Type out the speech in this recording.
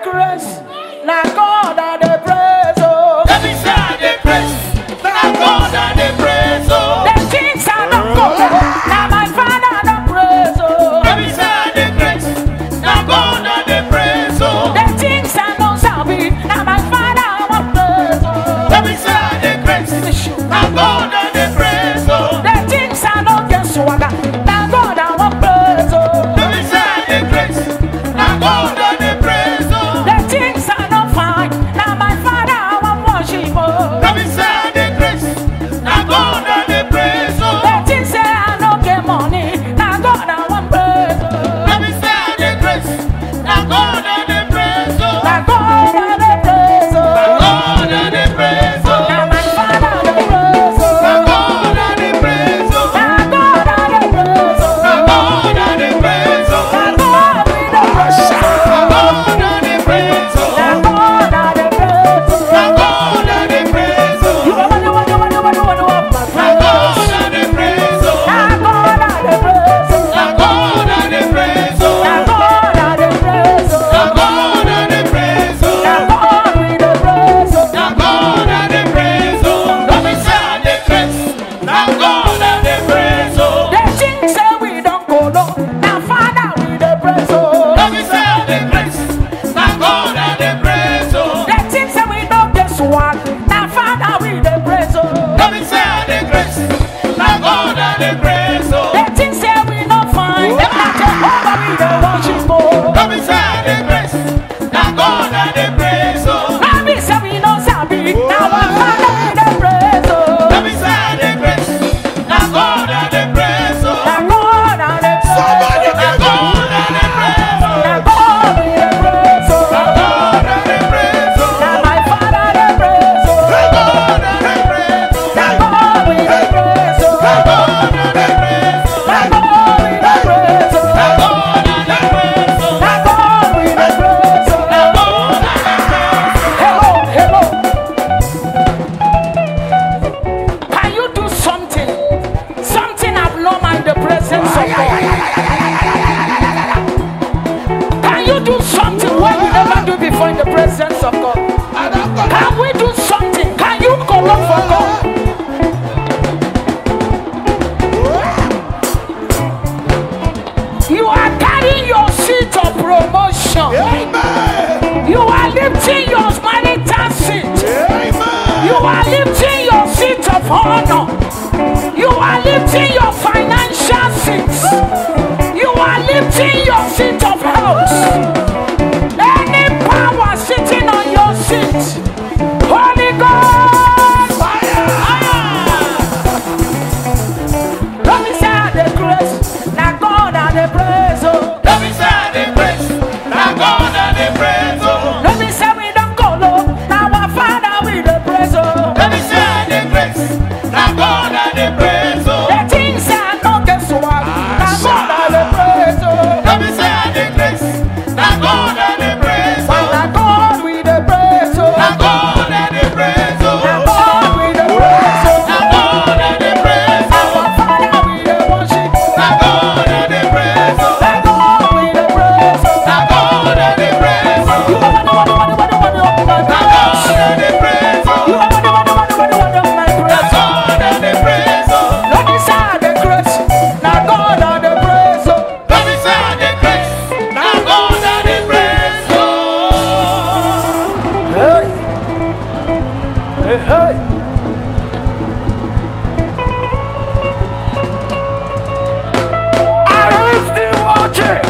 grace. Now God I dey praise oh. Let me say I dey praise. Na God I dey praise, oh. The things I don't go. Now my Father I don't praise oh. Let me say I dey praise. Na God I dey praise, oh. The things I don't sabi. Now my Father I want praise oh. Let me say I dey praise. Na God I dey praise, oh. The things I don't get swagger. Now God I want praise oh. Let me say I dey praise. Na God I dey praise, oh. The things I don't find. Now my Father I want worship oh. Let me say I dey praise. Na God I dey praise, oh. The things say I don't get money. Now God I want praise oh. Let me say I dey praise. Na God I dey praise, oh. Now God I dey praise Na oh. God I dey praise, oh. Now my Father I dey praise oh. Na God I dey praise, oh. Now God I dey praise oh. Na God I dey praise, oh. Now God we dey praise oh. Na God I dey praise, oh. Now God I dey praise oh. Na God I dey praise, oh. You are the one, you are the one, you are the one of my Na praise. God I dey praise, oh. Now God I dey praise oh. Na God I dey praise, oh. Now God I dey praise oh. Na God I dey praise, oh. Now God we dey praise oh. Na God I dey praise, oh. Let me say I dey praise. Na God I dey praise, oh. The things say we don't go low. Now Father we dey praise oh. Let me say I dey praise. Na God I dey praise, oh. The things say we don't get swag. Now Father we dey praise oh. Let me say I dey praise. Na God I dey praise, oh. The things say we don't find. Them not Jehovah we dey worship oh. Let me say I dey praise. Na God I dey praise, oh. Now me say we no sabi. Now our Father we dey praise oh. Let me say I dey praise. Na God I dey praise, oh. Now God I dey praise. Somebody Na God I dey praise, oh. Now God we dey praise Na oh. God I dey praise, oh. Now my Father dey praise Na oh. God I dey praise, oh. Now God we dey praise oh. Na God I dey praise, oh. Now God we dey praise oh. Na God I dey praise, oh. Now God we dey praise oh. Na God I dey praise, oh. Hello, hello. Can you do something? Something abnormal in the presence of God. Can you do something what you never do before in the presence of God? Can we do something? Can you call up for God? You are carrying your seat of promotion. You are lifting your marital seat. You are lifting your seat of honor. You are lifting your financial seat. You are lifting your seat of health. Any power sitting on your seat. Holy Ghost. Fire. Let me say I dey grace. Now God I dey praise. Oh. Let me say I dey praise. Na God I dey praise, oh. Let me say we don't go low. Now our Father we dey praise. Oh. Let me say I dey praise. Na God I dey praise, oh. The things I know get swag. Now God I dey praise. Oh. Let me say I dey praise. Na God I dey praise, oh. Now God we dey praise. Oh. Na God I dey praise, oh. Now God we dey praise. Oh. Na God I dey praise, oh. Our Father we dey worship. Na God I dey praise, oh. Now God we dey praise. Oh. Na God I dey praise, oh. You are the one, the one, the one, the one, the one, the one, Na God I dey praise, You oh. are the one, the one, the one, the one, the one, my Na praise. God I dey praise, oh. Let me say I dey grace. Now God I dey praise. Oh. Let me say I dey praise. Na God I dey praise, oh. Hey. Hey, hey. Are you still watching?